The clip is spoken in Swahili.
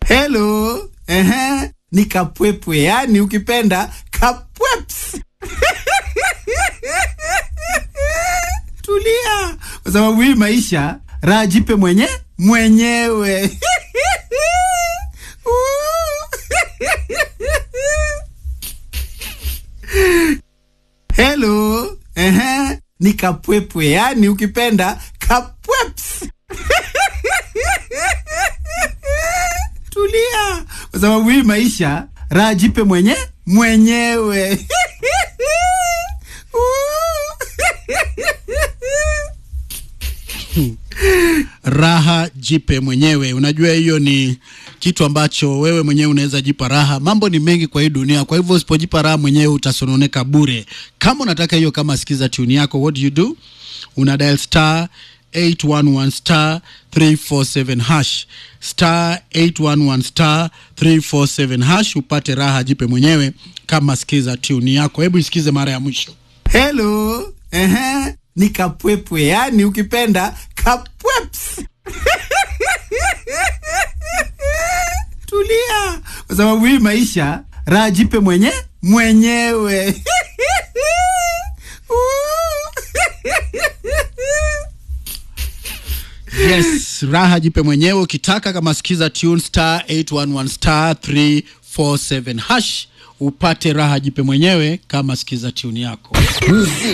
Hello. Ehe. Ni kapwepwe, yani ukipenda kapweps. Tulia, kwa sababu hii maisha raha jipe mwenye mwenyewe. Hello. Ehe. Ni kapwepwe, yani ukipenda kapweps. Tulia, kwa sababu hii maisha raha jipe mwenye mwenyewe. raha jipe mwenyewe. Unajua hiyo ni kitu ambacho wewe mwenyewe unaweza jipa raha. Mambo ni mengi kwa hii dunia, kwa hivyo usipojipa raha mwenyewe utasononeka bure. Kama unataka hiyo, kama sikiza tune yako, what do you do? Una dial star 811 star 347 hash star 811 star 347 hash upate raha jipe mwenyewe. Kama sikiza tune yako, hebu isikize mara ya mwisho. Hello. Ehe. Ni kapwepwe, yani ukipenda kapweps. Tulia, kwa sababu hii maisha raha jipe mwenye mwenyewe. Yes, raha jipe mwenyewe ukitaka. Kama sikiza tune star 811 star 347 hash upate raha jipe mwenyewe. Kama sikiza tune yako.